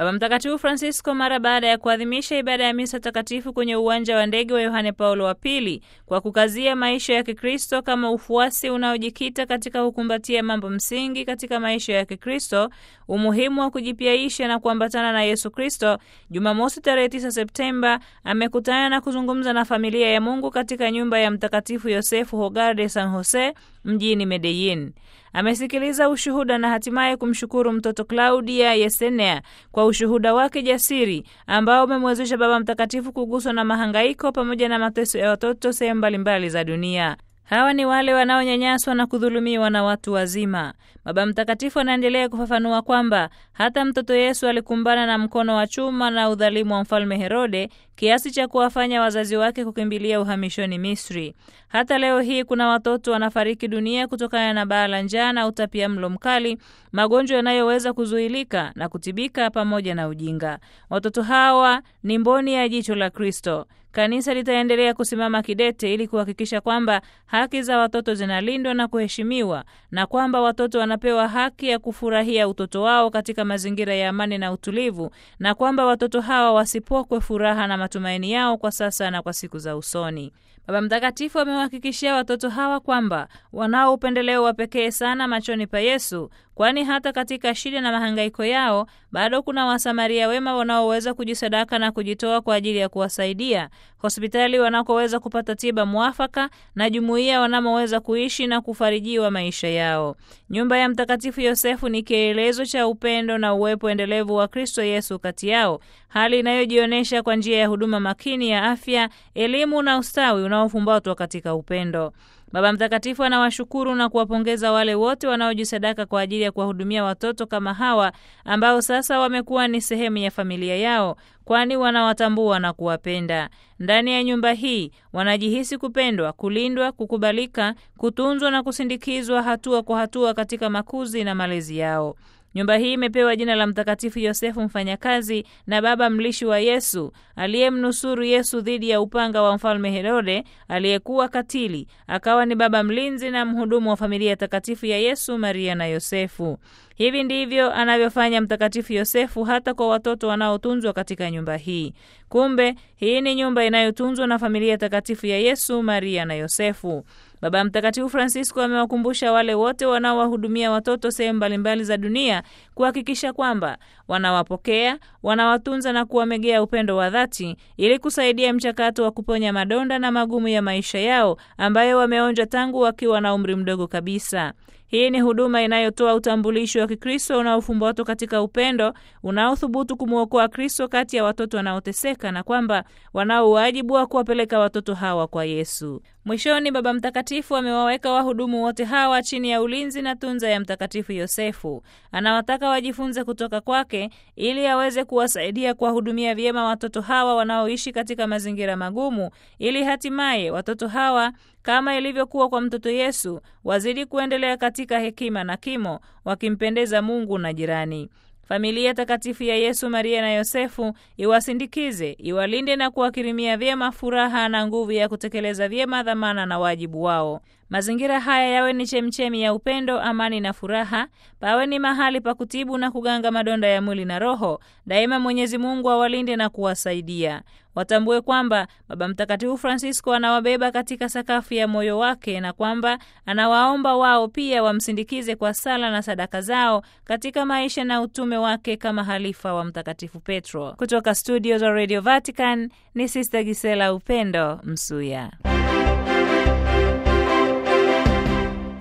Baba Mtakatifu Francisco mara baada ya kuadhimisha ibada ya misa takatifu kwenye uwanja wa ndege wa Yohane Paulo wa Pili kwa kukazia maisha ya Kikristo kama ufuasi unaojikita katika kukumbatia mambo msingi katika maisha ya Kikristo, umuhimu wa kujipiaisha na kuambatana na Yesu Kristo, Jumamosi tarehe 9 Septemba amekutana na kuzungumza na familia ya Mungu katika nyumba ya Mtakatifu Yosefu Hogar de San Jose mjini Medellin. Amesikiliza ushuhuda na hatimaye kumshukuru mtoto Claudia Yesenea kwa ushuhuda wake jasiri ambao umemwezesha Baba Mtakatifu kuguswa na mahangaiko pamoja na mateso ya watoto sehemu mbalimbali za dunia. Hawa ni wale wanaonyanyaswa na kudhulumiwa na watu wazima. Baba Mtakatifu anaendelea kufafanua kwamba hata mtoto Yesu alikumbana na mkono wa chuma na udhalimu wa mfalme Herode kiasi cha kuwafanya wazazi wake kukimbilia uhamishoni Misri. Hata leo hii kuna watoto wanafariki dunia kutokana na baa la njaa na utapia mlo mkali, magonjwa yanayoweza kuzuilika na kutibika, pamoja na ujinga. Watoto hawa ni mboni ya jicho la Kristo. Kanisa litaendelea kusimama kidete ili kuhakikisha kwamba haki za watoto zinalindwa na kuheshimiwa na kwamba watoto wanapewa haki ya kufurahia utoto wao katika mazingira ya amani na utulivu, na kwamba watoto hawa wasipokwe furaha na matumaini yao kwa sasa na kwa siku za usoni. Baba Mtakatifu amewahakikishia watoto hawa kwamba wanao upendeleo wa pekee sana machoni pa Yesu, kwani hata katika shida na mahangaiko yao bado kuna Wasamaria wema wanaoweza kujisadaka na kujitoa kwa ajili ya kuwasaidia, hospitali wanakoweza kupata tiba mwafaka, na jumuiya wanamoweza kuishi na kufarijiwa maisha yao. Nyumba ya Mtakatifu Yosefu ni kielelezo cha upendo na uwepo endelevu wa Kristo Yesu kati yao, hali inayojionyesha kwa njia ya huduma makini ya afya, elimu na ustawi unaofumbatwa katika upendo. Baba Mtakatifu anawashukuru na kuwapongeza wale wote wanaojisadaka kwa ajili ya kuwahudumia watoto kama hawa ambao sasa wamekuwa ni sehemu ya familia yao, kwani wanawatambua na kuwapenda. Ndani ya nyumba hii wanajihisi kupendwa, kulindwa, kukubalika, kutunzwa na kusindikizwa hatua kwa hatua katika makuzi na malezi yao. Nyumba hii imepewa jina la Mtakatifu Yosefu mfanyakazi na baba mlishi wa Yesu aliyemnusuru Yesu dhidi ya upanga wa mfalme Herode aliyekuwa katili, akawa ni baba mlinzi na mhudumu wa familia takatifu ya Yesu, Maria na Yosefu. Hivi ndivyo anavyofanya Mtakatifu Yosefu hata kwa watoto wanaotunzwa katika nyumba hii. Kumbe hii ni nyumba inayotunzwa na familia takatifu ya Yesu, Maria na Yosefu. Baba Mtakatifu Francisco amewakumbusha wale wote wanaowahudumia watoto sehemu mbalimbali za dunia kuhakikisha kwamba wanawapokea, wanawatunza na kuwamegea upendo wa dhati ili kusaidia mchakato wa kuponya madonda na magumu ya maisha yao ambayo wameonja tangu wakiwa na umri mdogo kabisa. Hii ni huduma inayotoa utambulisho wa Kikristo unaofumbatwa katika upendo unaothubutu kumwokoa Kristo kati ya watoto wanaoteseka na kwamba wanao wajibu wa kuwapeleka watoto hawa kwa Yesu. Mwishoni, Baba Mtakatifu amewaweka wahudumu wote hawa chini ya ulinzi na tunza ya Mtakatifu Yosefu. Anawataka wajifunze kutoka kwake ili aweze kuwasaidia kuwahudumia vyema watoto hawa wanaoishi katika mazingira magumu, ili hatimaye watoto hawa kama ilivyokuwa kwa mtoto Yesu wazidi kuendelea katika hekima na kimo, wakimpendeza Mungu na jirani. Familia takatifu ya Yesu, Maria na Yosefu iwasindikize, iwalinde na kuwakirimia vyema furaha na nguvu ya kutekeleza vyema dhamana na wajibu wao. Mazingira haya yawe ni chemchemi ya upendo, amani na furaha, pawe ni mahali pa kutibu na kuganga madonda ya mwili na roho. Daima Mwenyezi Mungu awalinde na kuwasaidia. Watambue kwamba Baba Mtakatifu Francisco anawabeba katika sakafu ya moyo wake na kwamba anawaomba wao pia wamsindikize kwa sala na sadaka zao katika maisha na utume wake kama halifa wa Mtakatifu Petro. Kutoka studio za Radio Vatican ni Sister Gisela Upendo Msuya.